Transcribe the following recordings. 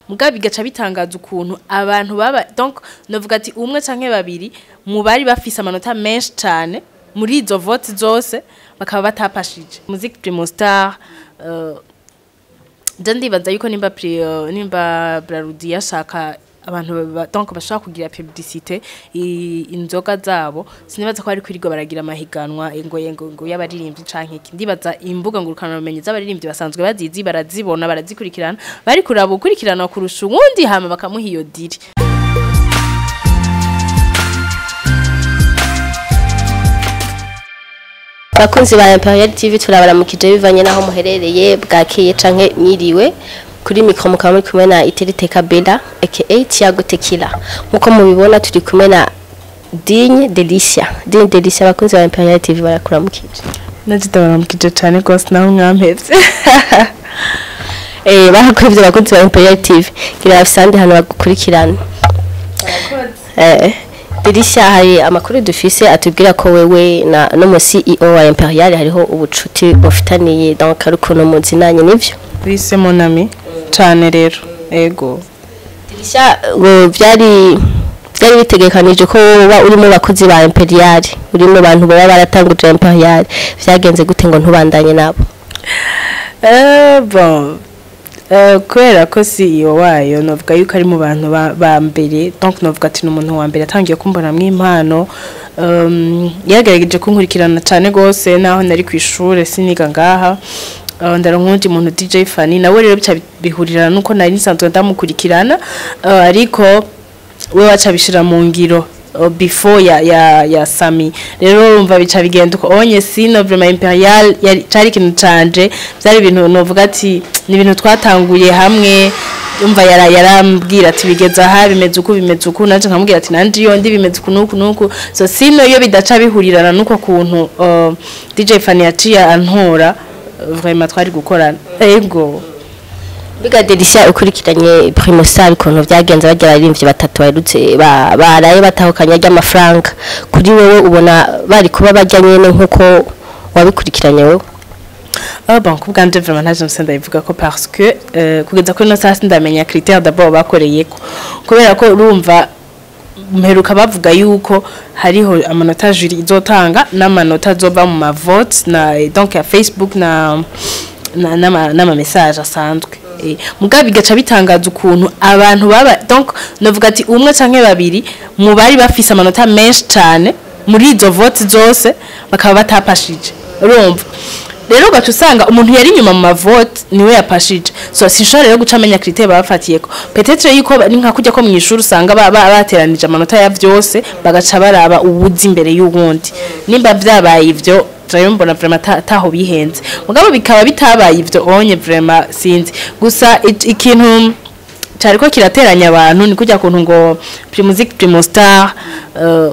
mugabe bigaca bitangaza ukuntu abantu baba donc novuga ati umwe canke babiri mu bari bafise amanota menshi cane muri izo vote zose bakaba batapashije music primo star uh, je ndibaza yuko nimba pri, uh, nimba Brarudi yashaka abantu ba- donc bashaka kugira publicité i- inzoga zabo sinibaza ko ari kwirirwa baragira amahiganwa ngo ngo ngo y'abaririmbyi canke iki ndibaza imbuga ngurukana bumenyi z'abaririmbyi basanzwe bazizi barazibona barazikurikirana bari kuraba ukurikirana kurusha uwundi hama bakamuha iyo diri abakunzi ba Imperial TV turabaramukije bivanye naho muherereye bwakeye canke mwiriwe kuri mikro mukaba muri kumwe na Iteriteka Bella aka Tiago Tequila nkuko mubibona turi kumwe na Digne Delicia Digne Delicia abakunzi ba Imperial TV barakuramukije najida baramukije cane gose naho mwampevye eh barakwivye abakunzi ba Imperial TV gira afisandi hano bagukurikirana eh Delicia hari amakuru dufise atubwira ko wewe na no mu CEO wa Imperial hariho ubucuti bufitaniye donc ari ukuntu muzinanye nivyo bise mon ami cane rero ego Dirisha ngo byari byari bitegekanije ko woba uri mu bakozi ba Imperial uri mu bantu baba baratanguje Imperial vyagenze gute ngo ntubandanye nabo Eh, bon Eh, kubera ko CEO wayo novuga yuko ari mu bantu ba ba mbere donc novuga ati n'umuntu wa mbere atangiye kumbona impano um, yagerageje kunkurikirana cyane gose naho nari ku ishure siniga ngaha Uh, ndaronka undi muntu DJ Fanny nawe rero bica bihurirana nuko nari nsanzwe ndamukurikirana uh, ariko we waca bishira mu ngiro uh, before ya ya ya Sami rero urumva bica bigenda uko onye sino vraiment imperial yari cari ikintu canje byari ibintu novuga ati ni ibintu twatanguye hamwe umva yara yarambwira ati bigeza aha bimeze uku bimeze uku nanje nkamubwira ati nanje iyo ndi bimeze uku nuku nuku so sino iyo bidaca bihurirana nuko kuntu uh, DJ Fanny yaciye antora uh, vraiment twari gukorana ego Biga Dirisha ukurikiranye Primo Star ukuntu vyagenze bagira abarimvyi batatu baherutse ba- baraye batahukanya ry'amafaranga kuri wewe ubona bari kuba bajya nyene nkuko wabikurikiranye wewe Ah bon, ku bwanje vraiment ntaje mse ndabivuga ko parce que euh, kugeza kuri no sasi ndamenya critère d'abord bakoreyeko kubera ko urumva mperuka bavuga yuko hariho amanota juri izotanga n'amanota azova mu mavote na donc ya Facebook na na n'ama n'ama message asanzwe eh mugabe bigaca bitangaza ukuntu abantu baba donc novuga ati umwe canke babiri mu bari bafise amanota menshi cane muri izo vote zose bakaba batapashije urumva rero ugaca usanga umuntu yari inyuma mu mavote niwe yapashije so sinshobora rero guca amenya critère bafatiyeko peut-être yuko ni nka kujya ko mu ishuri usanga ba- ba- bateranije amanota ya vyose bagaca baraba uwuzi imbere y'uwundi nimba vyabaye ivyo rero mbona vraiment ta- taho bihenze mugabo bikaba bitabaye ivyo onye vraiment sinzi gusa i- ikintu cyariko kirateranya abantu ni kujya kuntu ngo primusic primostar uh,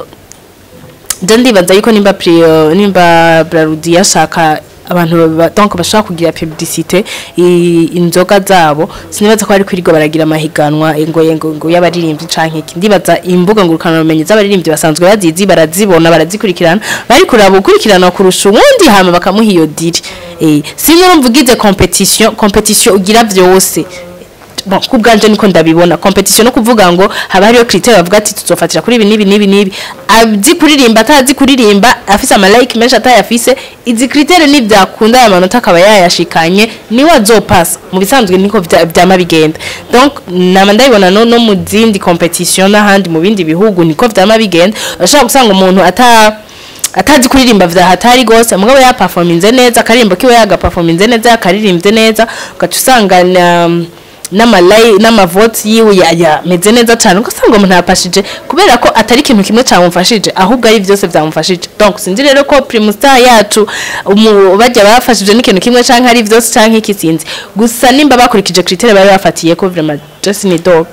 je ndibaza yuko nimba pri uh, nimba Brarudi yashaka abantu ba- donc bashaka kugira publicité i- inzoga zabo sinibaza ko ari kwirirwa baragira amahiganwa ngo ngo ngo y'abaririmbyi canke iki ndibaza imbuga ngurukana bumenyi z'abaririmbyi basanzwe bazizi barazibona barazikurikirana bari kuraba ukurikirana kurusha uwundi hama bakamuha iyo diri eh sinyo urumva ugize competition competition ugira vyose bon kubwanje niko ndabibona competition no kuvuga ngo haba hariyo critère bavuga ati tuzofatira kuri ibi nibi nibi nibi azi kuririmba atazi kuririmba afise ama like menshi atayafise izi critère ni byakunda aya manota akaba yayashikanye niwe azopasa mu bisanzwe niko vya- vyama bigenda donc nama ndabibona no, no mu zindi competition n'ahandi mu bindi bihugu niko vyama bigenda urashobora gusanga umuntu ata atazi kuririmba vya hatari gose mugabo ya performinze neza akaririmbo kiwe yaga performinze neza yakaririmbye neza ugaca usanga na n'amalayi n'amavoti yiwe ya- yameze neza cyane ugasanga umuntu yapashije kubera ko atari ikintu kimwe cyamufashije ahubwo ari byose byamufashije donc sinzi rero ko primustar yacu umu- bajya bafashije n'ikintu kimwe canke ari byose canke iki sinzi gusa nimba bakurikije critère bari bafatiye ko vraiment just ni dog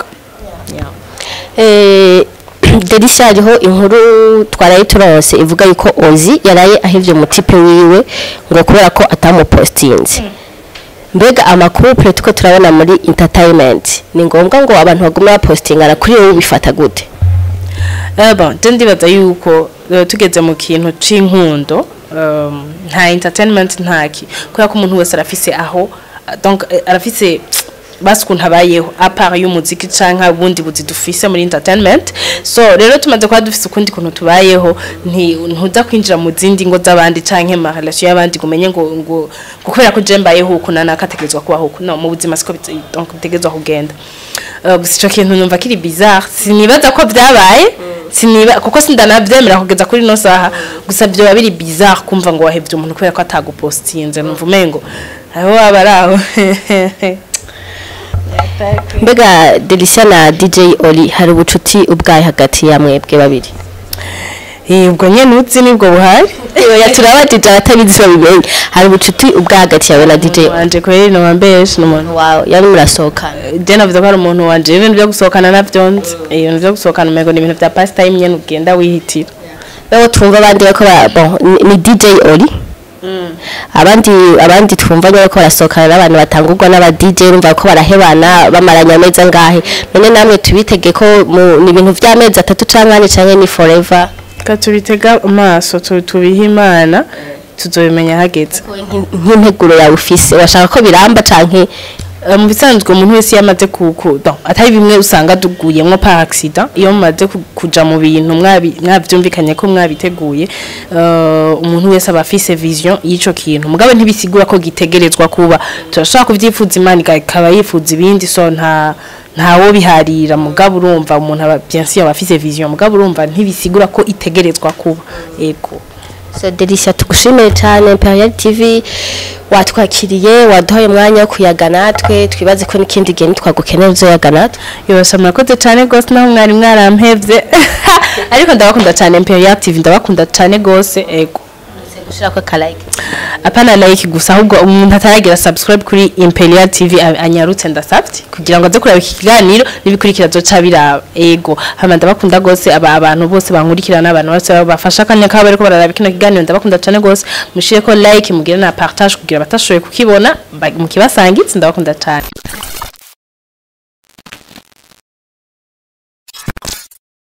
Eh, Derisha hariho inkuru twaraye turonse ivuga yuko Ozi yaraye ahivye umutipe wiwe ngo kubera ko atamupostinze mbega amakupure tuko turabona muri entertainment ni ngombwa ngo abantu bagume bapostingana kuri wowe ubifata gute Eh bon, je ndibaza yuko eh, tugeze mu kintu c'inkundo um, nta entertainment ntaki kubera ko umuntu wese arafise aho donc eh, arafise basi ukuntu abayeho apart y'umuziki canke ubundi buzi dufise muri entertainment so rero tumaze kuba dufise ukundi kuntu tubayeho nti ntuza kwinjira mu zindi ngo z'abandi canke ma relation y'abandi ngo umenye ngo ngo ngo kubera ko je mbayeho uku nana kategerezwa kubaho uku no mu buzima siko bite- donc bitegerezwa kugenda Uh, gusa ico kintu numva kiri bizarre sinibaza ko vyabaye siniba kuko sindanavyemera kugeza kuri no saha gusa vyoba biri bizarre kumva ngo wahevye umuntu kubera ko atagupostinze numva umengo aho waba ari aho mbega delisia na dj oli hari ubucuti ubwaye hagati ya mwebwe babiri Eh, ubwo nyene uzi nibwo buhari oya turabajije abatabizi babimenye hari ubucuti ubwa hagati yawe na dj wanje kweri no wambeshe n'umuntu wawe yari murasohokana je navuze ko ari umuntu wanje ibintu byo gusohokana navyo nzi Eh, ibintu byo gusohokana umengo ni ibintu vya pastime nyene ugenda wihitira rero twumva abandi bariko bara- bon, ni- ni dj oli abandi abandi twumva nyine ko barasohokana n'abantu batangurwa n'aba DJ urumva ko barahebana bamaranye amezi angahe none namwe tubitege ko mu- ni ibintu vy'amezi atatu canke ane canke ni forever ka tubitega amaso tu- tubihe imana tuzobimenya hageze nk'integuro yawe ufise urashaka ko biramba canke Eh, mu bisanzwe umuntu wese iyo amaze ku ku- donc, atari bimwe usanga duguyemwo par accident iyo mumaze ku- kuja mu bintu mwabi- mwavyumvikanye ko mwabiteguye eh, umuntu wese aba afise vision y'ico kintu mugabo ntibisigura ko gitegerezwa kuba turashobora kuvyifuza imana ika- ikaba yifuza ibindi so nta ntawo biharira mugabo urumva umuntu aba bien sûr aba afise vision mugabo urumva ntibisigura ko itegerezwa kuba ego so Delicia tugushimiye cyane Imperial TV watwakiriye waduhaye umwanya wo kuyaga natwe twibaze ko n'ikindi gihe nitwagukenera uzoyaga natwe yose murakoze cyane rwose naho mwari mwarampevye ariko ndabakunda cyane Imperial TV ndabakunda cyane rwose ego gushirako akalike apana like gusa ahubwo umuntu ataragira subscribe kuri Imperial TV a- anyarutse ndasavye kugira ngo aze kureba iki kiganiro nibikurikira zoca biraba ego hama ndabakunda gose aba abantu bose bankurikirana abantu bose bafasha kanya kabo bariko bararaba kino kiganiro ndabakunda cyane gose mushire ko like mugire na partage kugira batashoboye kukibona ba- mukibasangitse ndabakunda cyane